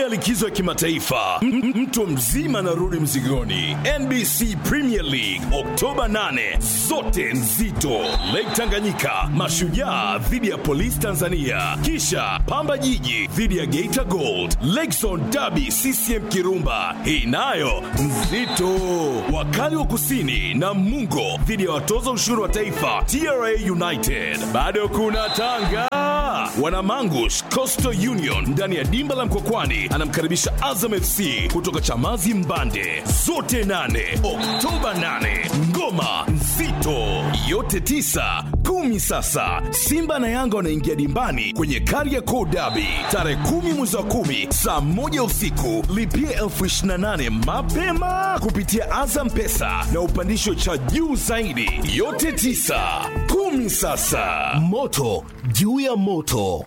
likizo ya kimataifa, M- m- mtu mzima anarudi mzigoni. NBC Premier League Oktoba 8, zote nzito. Lake Tanganyika, Mashujaa dhidi ya Polisi Tanzania, kisha Pamba Jiji dhidi ya Geita Gold, Lakezone Derby CCM Kirumba, hii nayo nzito. Wakali wa Kusini na Mungo dhidi ya watoza ushuru wa taifa TRA United. Bado kuna Tanga, Wanamangush Coastal Union ndani ya dimba la Mkokwani anamkaribisha Azam FC kutoka Chamazi Mbande, zote nane Oktoba 8. Ngoma nzito yote tisa kumi. Sasa Simba na Yanga wanaingia dimbani kwenye Kariakoo Derby tarehe kumi mwezi wa kumi saa moja usiku. Lipia elfu ishirini na nane mapema kupitia Azam Pesa na upandisho cha juu zaidi. Yote tisa kumi. Sasa moto juu ya moto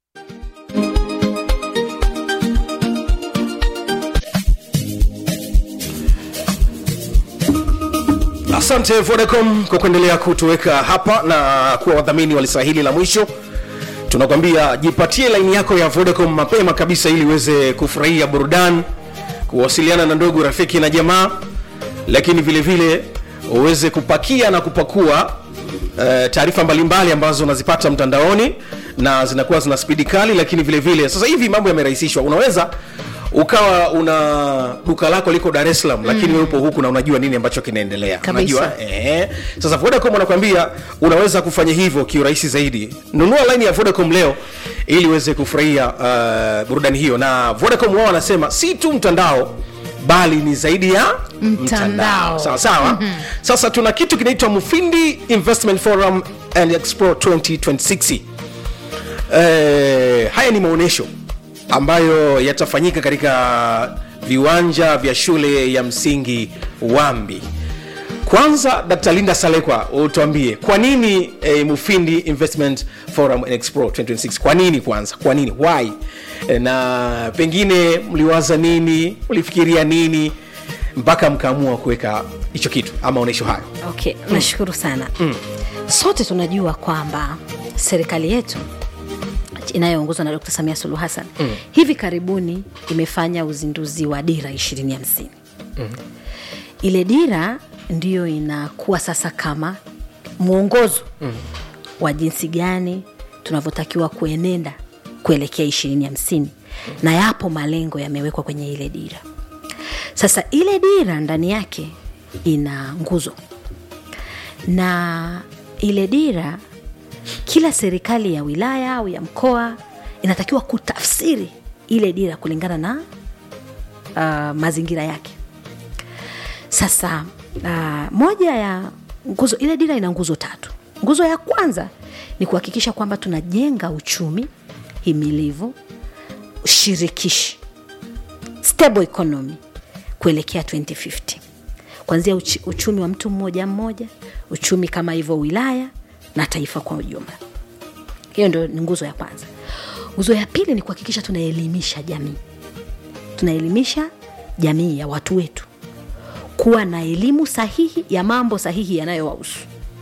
asante vodacom kwa kuendelea kutuweka hapa na kuwa wadhamini wa lisa hili la mwisho tunakwambia jipatie laini yako ya vodacom mapema kabisa ili uweze kufurahia burudani kuwasiliana na ndugu rafiki na jamaa lakini vile vile uweze kupakia na kupakua uh, taarifa mbalimbali ambazo unazipata mtandaoni na zinakuwa zina spidi kali lakini vile vile sasa hivi mambo yamerahisishwa unaweza ukawa una duka lako liko dar es salaam mm. lakini wewe upo huku na unajua nini ambacho kinaendelea Kabisa. unajua eh. sasa vodacom wanakwambia unaweza kufanya hivyo kiurahisi zaidi nunua laini ya vodacom leo ili uweze kufurahia uh, burudani hiyo na vodacom wao wanasema si tu mtandao bali ni zaidi ya Mtandao. sawa sawa mm-hmm. sasa tuna kitu kinaitwa mufindi investment forum and expo 2026 eh, haya ni maonyesho ambayo yatafanyika katika viwanja vya shule ya msingi wambi kwanza dr linda salekwa utuambie kwa nini eh, mufindi investment forum and expo 2026 kwa nini kwanza kwa nini why eh, na pengine mliwaza nini mlifikiria nini mpaka mkaamua kuweka hicho kitu ama onyesho hayo okay nashukuru sana mm. sote tunajua kwamba serikali yetu inayoongozwa na dr samia suluhu hassan mm. hivi karibuni imefanya uzinduzi wa dira ishirini hamsini mm. ile dira ndiyo inakuwa sasa kama mwongozo mm. wa jinsi gani tunavyotakiwa kuenenda kuelekea ishirini hamsini na yapo malengo yamewekwa kwenye ile dira sasa ile dira ndani yake ina nguzo na ile dira kila serikali ya wilaya au ya mkoa inatakiwa kutafsiri ile dira kulingana na uh, mazingira yake sasa uh, moja ya nguzo ile dira ina nguzo tatu nguzo ya kwanza ni kuhakikisha kwamba tunajenga uchumi himilivu shirikishi stable economy kuelekea 2050 kuanzia uchi, uchumi wa mtu mmoja mmoja uchumi kama hivyo wilaya na taifa kwa ujumla hiyo ndio ni nguzo ya kwanza nguzo ya pili ni kuhakikisha tunaelimisha jamii tunaelimisha jamii ya watu wetu kuwa na elimu sahihi ya mambo sahihi yanayowahusu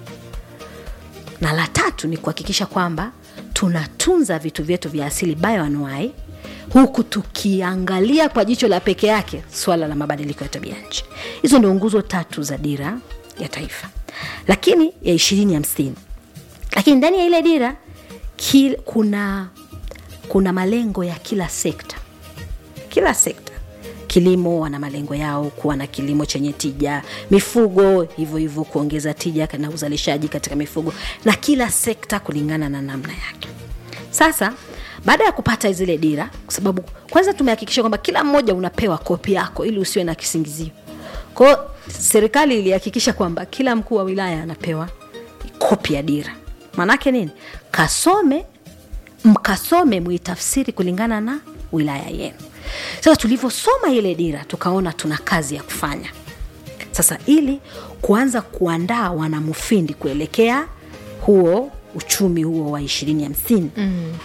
na la tatu ni kuhakikisha kwamba tunatunza vitu vyetu vya asili bioanuai huku tukiangalia kwa jicho la peke yake swala la mabadiliko ya tabia nchi hizo ndio nguzo tatu za dira ya taifa lakini ya ishirini hamsini lakini ndani ya ile dira kil, kuna kuna malengo ya kila sekta kila sekta kilimo wana malengo yao kuwa na kilimo chenye tija mifugo hivyo hivyo kuongeza tija na uzalishaji katika mifugo na kila sekta kulingana na namna yake sasa baada ya kupata zile dira kwa sababu kwanza tumehakikisha kwamba kila mmoja unapewa kopi yako ili usiwe na kisingizio kwao serikali ilihakikisha kwamba kila mkuu wa wilaya anapewa kopi ya dira maanaake nini kasome mkasome muitafsiri kulingana na wilaya yenu sasa tulivyosoma ile dira tukaona tuna kazi ya kufanya sasa ili kuanza kuandaa wanamufindi kuelekea huo uchumi huo wa ishirini hamsini mm.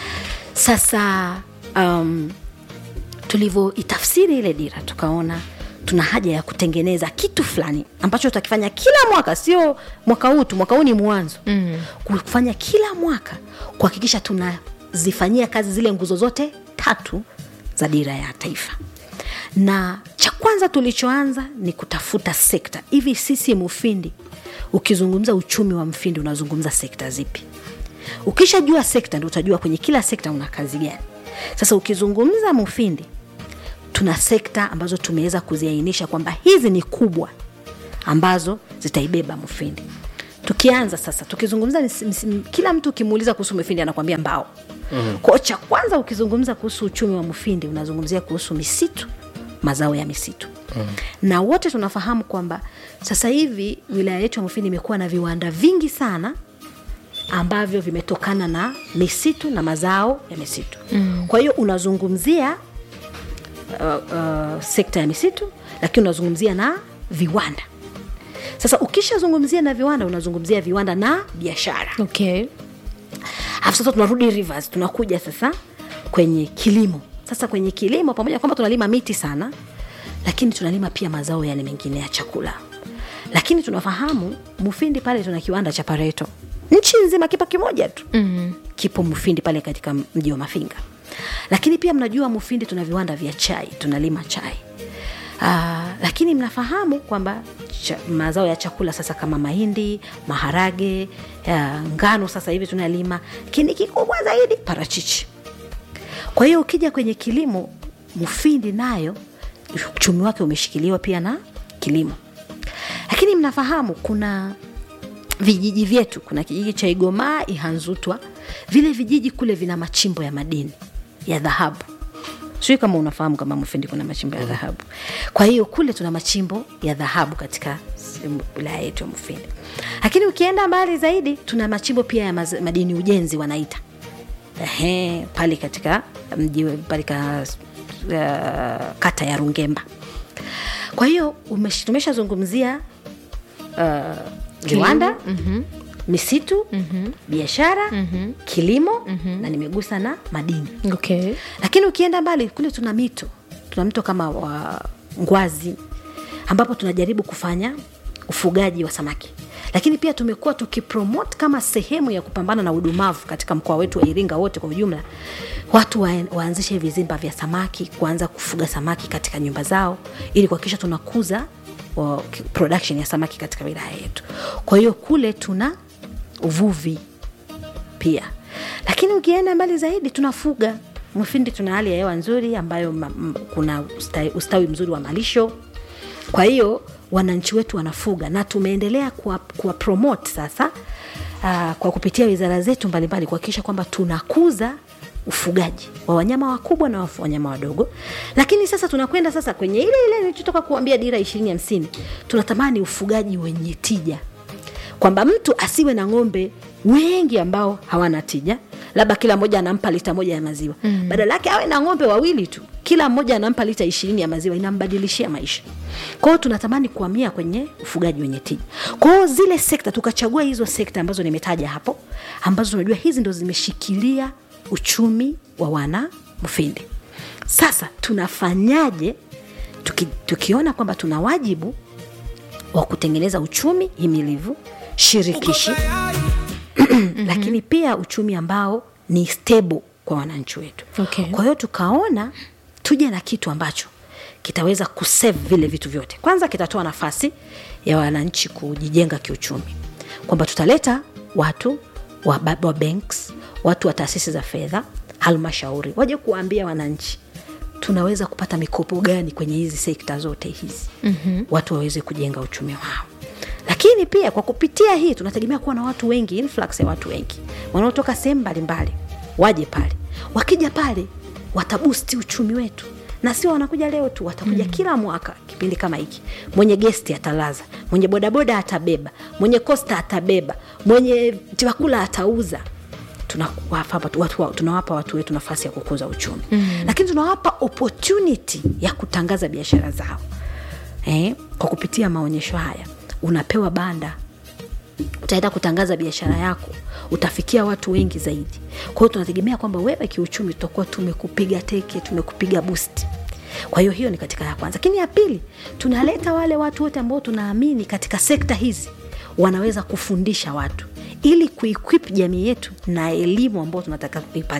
sasa um, tulivyoitafsiri ile dira tukaona tuna haja ya kutengeneza kitu fulani ambacho tutakifanya kila mwaka sio mwaka huu tu mwaka huu ni mwanzo mm. kufanya kila mwaka kuhakikisha tunazifanyia kazi zile nguzo zote tatu za dira ya taifa na cha kwanza tulichoanza ni kutafuta sekta hivi sisi mufindi ukizungumza uchumi wa mfindi unazungumza sekta zipi ukishajua sekta ndio utajua kwenye kila sekta una kazi gani sasa ukizungumza mufindi tuna sekta ambazo tumeweza kuziainisha kwamba hizi ni kubwa ambazo zitaibeba mufindi tukianza sasa tukizungumza nisi- nisi- kila mtu ukimuuliza kuhusu mufindi anakwambia mbao mm-hmm. kwao cha kwanza ukizungumza kuhusu uchumi wa mufindi unazungumzia kuhusu misitu mazao ya misitu mm-hmm. na wote tunafahamu kwamba sasa hivi wilaya yetu ya mufindi imekuwa na viwanda vingi sana ambavyo vimetokana na misitu na mazao ya misitu mm. kwa hiyo unazungumzia uh, uh, sekta ya misitu lakini unazungumzia na viwanda sasa ukishazungumzia na viwanda unazungumzia viwanda na biashara okay. alafu sasa tunarudi rivers tunakuja sasa kwenye kilimo sasa kwenye kilimo pamoja na kwamba tunalima miti sana lakini tunalima pia mazao yale mengine ya chakula lakini tunafahamu mufindi pale tuna kiwanda cha pareto nchi nzima kipo kimoja tu mm-hmm. kipo mufindi pale katika mji wa mafinga lakini pia mnajua mufindi tuna viwanda vya chai tunalima chai Uh, lakini mnafahamu kwamba cha, mazao ya chakula sasa kama mahindi maharage uh, ngano sasa hivi tunalima lakini kikubwa zaidi parachichi kwa hiyo ukija kwenye kilimo mufindi nayo uchumi wake umeshikiliwa pia na kilimo lakini mnafahamu kuna vijiji vyetu kuna kijiji cha igomaa ihanzutwa vile vijiji kule vina machimbo ya madini ya dhahabu sijui kama unafahamu kama mufindi kuna machimbo ya dhahabu kwa hiyo kule tuna machimbo ya dhahabu katika sehemu- wilaya yetu ya mufindi lakini ukienda mbali zaidi tuna machimbo pia ya maz- madini ujenzi wanaita Ehe, pale katika mji pale ka, uh, kata ya rungemba kwa hiyo umesh- tumeshazungumzia uh, viwanda mm-hmm. misitu mm-hmm. biashara mm-hmm. kilimo mm-hmm. na nimegusa na madini Okay. lakini ukienda mbali kule tuna mito tuna mto kama wa ngwazi ambapo tunajaribu kufanya ufugaji wa samaki lakini pia tumekuwa tukipromote kama sehemu ya kupambana na udumavu katika mkoa wetu wa iringa wote kwa ujumla watu wa, waanzishe vizimba vya samaki kuanza kufuga samaki katika nyumba zao ili kuhakikisha tunakuza wa, production ya samaki katika wilaya yetu kwa hiyo kule tuna uvuvi pia lakini ukienda mbali zaidi tunafuga mfindi tuna hali ya hewa nzuri ambayo ma, m, kuna ustawi, ustawi mzuri wa malisho kwa hiyo wananchi wetu wanafuga na tumeendelea kuwa, kuwa promote sasa uh, kwa kupitia wizara zetu mbalimbali kuhakikisha kwamba tunakuza ufugaji wa wanyama wakubwa na wafu- wanyama wadogo lakini sasa tunakwenda sasa kwenye ile ile nilichotoka kuambia dira ishirini hamsini tunatamani ufugaji wenye tija kwamba mtu asiwe na ng'ombe wengi ambao hawana tija labda kila mmoja anampa lita moja ya maziwa mm. badala yake awe na ng'ombe wawili tu kila mmoja anampa lita ishirini ya maziwa inambadilishia maisha kwao tunatamani kuhamia kwenye ufugaji wenye tija kwao zile sekta tukachagua hizo sekta ambazo nimetaja hapo ambazo tunajua hizi ndo zimeshikilia uchumi wa wana mfindi sasa tunafanyaje tuki, tukiona kwamba tuna wajibu wa kutengeneza uchumi himilivu shirikishi lakini pia uchumi ambao ni stable kwa wananchi wetu Okay. kwa hiyo tukaona tuje na kitu ambacho kitaweza kusave vile vitu vyote kwanza kitatoa nafasi ya wananchi kujijenga kiuchumi kwamba tutaleta watu wa, ba- wa banks watu wa taasisi za fedha halmashauri waje kuwaambia wananchi tunaweza kupata mikopo gani kwenye hizi sekta zote hizi mm-hmm. watu waweze kujenga uchumi wao lakini pia kwa kupitia hii tunategemea kuwa na watu wengi influx ya watu wengi wanaotoka sehemu mbalimbali waje pale wakija pale watabusti uchumi wetu na sio wanakuja leo tu watakuja mm. kila mwaka kipindi kama hiki mwenye gesti atalaza mwenye bodaboda atabeba mwenye kosta atabeba mwenye chakula atauza tunawapa watu, watu, tunawapa watu wetu nafasi ya kukuza uchumi mm. lakini tunawapa opportunity ya kutangaza biashara zao eh, kwa kupitia maonyesho haya unapewa banda utaenda kutangaza biashara yako utafikia watu wengi zaidi kwa hiyo tunategemea kwamba wewe kiuchumi tutakuwa tumekupiga teke tumekupiga boost kwa hiyo hiyo ni katika ya kwanza lakini ya pili tunaleta wale watu wote ambao tunaamini katika sekta hizi wanaweza kufundisha watu ili kuequip jamii yetu na elimu ambayo tunataka kuipate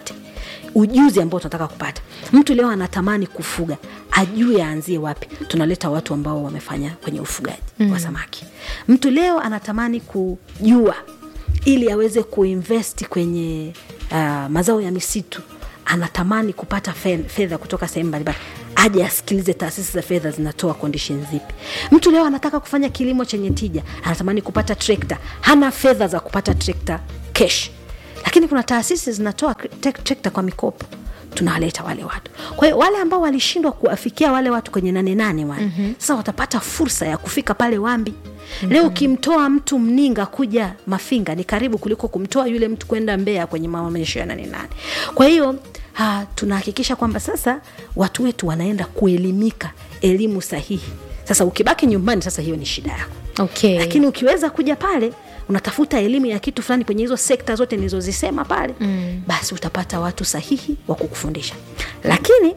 ujuzi ambao tunataka kupata mtu leo anatamani kufuga ajue aanzie wapi tunaleta watu ambao wamefanya kwenye ufugaji mm. wa samaki mtu leo anatamani kujua ili aweze kuinvesti kwenye uh, mazao ya misitu anatamani kupata fe- fedha kutoka sehemu mbalimbali aje asikilize taasisi za fedha zinatoa condition zipi mtu leo anataka kufanya kilimo chenye tija anatamani kupata trekta hana fedha za kupata trekta cash lakini kuna taasisi zinatoa tek- trekta kwa mikopo tunawaleta wale watu kwa hiyo wale ambao walishindwa kuwafikia wale watu kwenye nane nane wale mm-hmm. sasa watapata fursa ya kufika pale wambi mm-hmm. leo ukimtoa mtu mninga kuja mafinga ni karibu kuliko kumtoa yule mtu kwenda mbea kwenye maonyesho ya nane nane kwa hiyo ha, tunahakikisha kwamba sasa watu wetu wanaenda kuelimika elimu sahihi sasa ukibaki nyumbani sasa hiyo ni shida yako okay. lakini ukiweza kuja pale unatafuta elimu ya kitu fulani kwenye hizo sekta zote nilizozisema pale mm. basi utapata watu sahihi wa kukufundisha lakini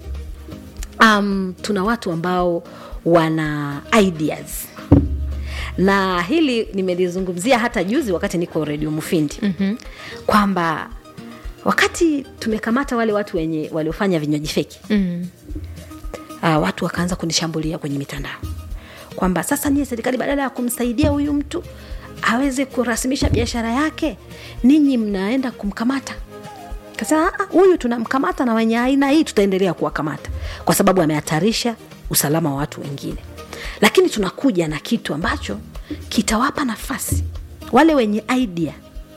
um, tuna watu ambao wana ideas na hili nimelizungumzia hata juzi wakati niko redio mufindi mm-hmm. kwamba wakati tumekamata wale watu wenye waliofanya vinywaji feki mm. uh, watu wakaanza kunishambulia kwenye mitandao kwamba sasa nyie serikali badala ya kumsaidia huyu mtu aweze kurasimisha biashara yake ninyi mnaenda kumkamata kasema "Ah, ah, huyu tunamkamata na wenye aina hii tutaendelea kuwakamata kwa sababu amehatarisha usalama wa watu wengine lakini tunakuja na kitu ambacho kitawapa nafasi wale wenye idea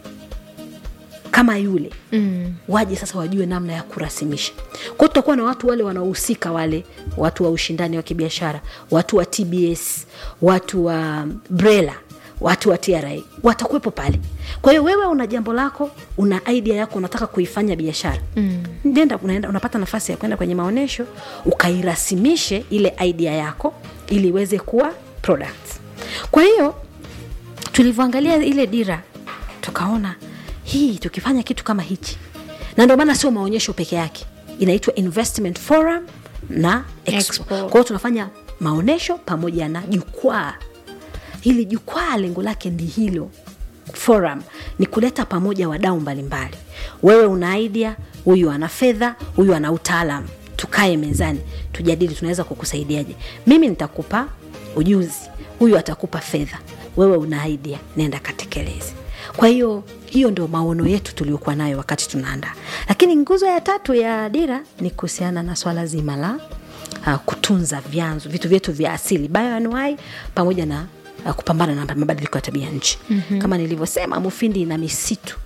kama yule mm. waje sasa wajue namna ya kurasimisha kwao tutakuwa na watu wale wanaohusika wale watu wa ushindani wa kibiashara watu wa tbs watu wa brela watu wa tra watakuwepo pale kwa hiyo wewe una jambo lako una idea yako unataka kuifanya biashara mm. nenda unaenda unapata nafasi ya kwenda kwenye maonyesho ukairasimishe ile idea yako ili iweze kuwa products kwa hiyo tulivyoangalia ile dira tukaona hii tukifanya kitu kama hichi na ndio maana sio maonyesho peke yake inaitwa investment forum na expo, Expo. kwa hiyo tunafanya maonyesho pamoja na jukwaa hili jukwaa lengo lake ndi hilo forum ni kuleta pamoja wadau mbalimbali wewe una idea huyu ana fedha huyu ana utaalam tukae mezani tujadili tunaweza kukusaidiaje mimi nitakupa ujuzi huyu atakupa fedha wewe una idea nenda katekeleze kwa hiyo hiyo ndio maono yetu tuliokuwa nayo wakati tunaandaa lakini nguzo ya tatu ya dira ni kuhusiana na swala zima la uh, kutunza vyanzo vitu vyetu vya asili bioanuai pamoja na uh, kupambana na mabadiliko ya tabia nchi mm-hmm. kama nilivyosema mufindi ina misitu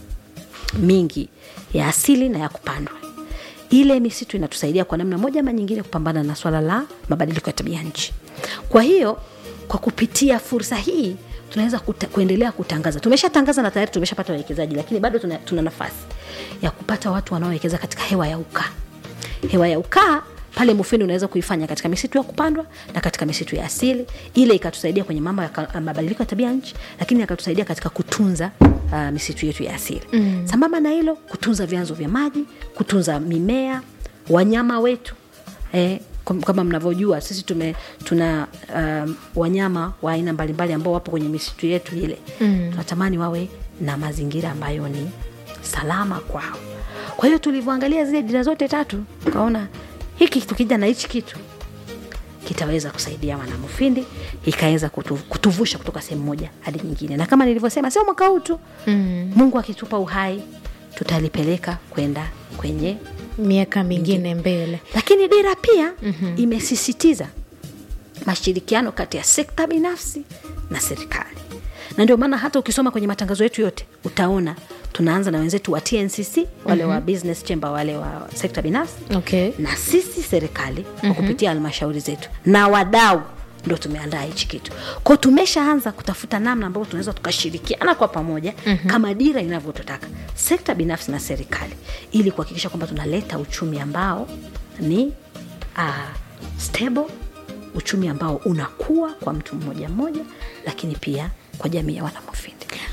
mingi ya asili na ya kupandwa ile misitu inatusaidia kwa namna moja ama nyingine kupambana na swala la mabadiliko ya tabia nchi kwa hiyo kwa kupitia fursa hii tunaweza kuta, kuendelea kutangaza tumeshatangaza na tayari tumeshapata wawekezaji lakini bado tuna, tuna nafasi ya kupata watu wanaowekeza katika hewa ya ukaa hewa ya ukaa pale mufindi unaweza kuifanya katika misitu ya kupandwa na katika misitu ya asili ile ikatusaidia kwenye mambo ya ka- mabadiliko ya tabia nchi lakini akatusaidia katika kutunza uh, misitu yetu ya asili mm. sambamba na hilo kutunza vyanzo vya maji kutunza mimea wanyama wetu eh, kum- kama mnavyojua sisi tume tuna um, wanyama wa aina mbalimbali ambao wapo kwenye misitu yetu ile mm. tunatamani wawe na mazingira ambayo ni salama kwao kwa hiyo tulivyoangalia zile dira zote tatu tukaona hiki tukija na hichi kitu kitaweza kusaidia wanamufindi ikaweza kutu, kutuvusha kutoka sehemu moja hadi nyingine na kama nilivyosema sio mwaka huu tu mm. mungu akitupa uhai tutalipeleka kwenda kwenye miaka mingine mbele lakini dira pia mm-hmm. imesisitiza mashirikiano kati ya sekta binafsi na serikali na ndio maana hata ukisoma kwenye matangazo yetu yote utaona tunaanza na wenzetu wa tncc wale mm-hmm. wa business chamber wale wa sekta binafsi okay. na sisi serikali kwa mm-hmm. kupitia halmashauri zetu na wadau ndo tumeandaa hichi kitu kwao tumeshaanza kutafuta namna ambayo tunaweza tukashirikiana kwa pamoja mm-hmm. kama dira inavyotutaka sekta binafsi na serikali ili kuhakikisha kwamba tunaleta uchumi ambao ni uh, stable uchumi ambao unakuwa kwa mtu mmoja mmoja lakini pia kwa jamii ya wanamufindi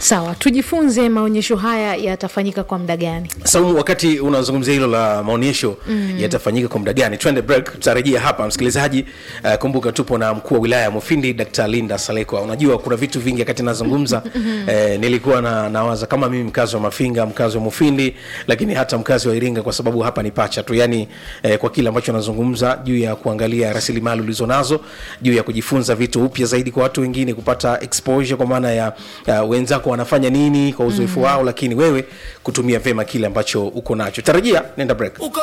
sawa tujifunze maonyesho haya yatafanyika kwa muda gani saumu wakati unazungumzia hilo la maonyesho mm. yatafanyika kwa muda gani twende break tutarejea hapa msikilizaji uh, kumbuka tupo na mkuu wa wilaya ya mufindi dkt linda salekwa unajua kuna vitu vingi wakati nazungumza eh, nilikuwa na, nawaza kama mimi mkazi wa mafinga mkazi wa mufindi lakini hata mkazi wa iringa kwa sababu hapa ni pacha tu yani eh, kwa kile ambacho nazungumza juu ya kuangalia rasilimali ulizonazo juu ya kujifunza vitu upya zaidi kwa watu wengine kupata exposure kwa maana ya uh, wenzako wanafanya nini kwa uzoefu mm. wao lakini wewe kutumia vema kile ambacho uko nacho tarajia nenda break Uko